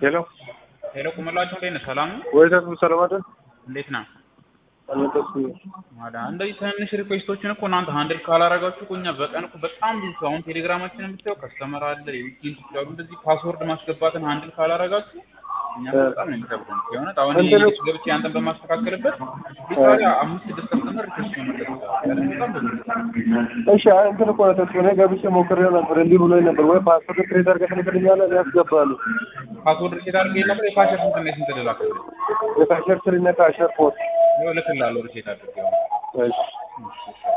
ሄሎ ሄሎ ቁምላቸው እንዴት ነህ? ሰላም ነው? ወይ ደግሞ ሰላም አይደል? እንዴት ነህ? አልነበስኩም። ማዳ እንደዚህ ትንንሽ ሪኩዌስቶችን እኮ እናንተ ሃንድል ካላረጋችሁ እኮ እኛ በቀን እኮ በጣም ብዙ ሰው አሁን ቴሌግራማችንን ብታየው ከስተመር አለ የዊኬንድ ያሉ እንደዚህ ፓስወርድ ማስገባትን ሃንድል ካላረጋችሁ እኛ በጣም ነው የሚከብደን። የሆነ አሁን እንትን ይሄ ገብቼ አንተን በማስተካከልበት ቢታሪ አምስት ስድስት ከስተመር ሪኩዌስት መመለስ ይችላል። በጣም ብዙ እሺ አይ እንትን እኮ ነው ተስፋ እኔ ገብቼ ሞክሬው ነበር እንዲህ ብሎኝ ነበር። ወይ ፓስፖርት ክሬት አድርገህ ትልክልኛለህ ያስገባሉ። ፓስወርድ ሪሴት አድርጌ ነበር የካሸር ስንት ነው ስንት ልላክልህ? የካሸር ስሪና ካሸር ፖስት ይኸው እልክልሃለሁ ሪሴት አድርጌ እሺ እሺ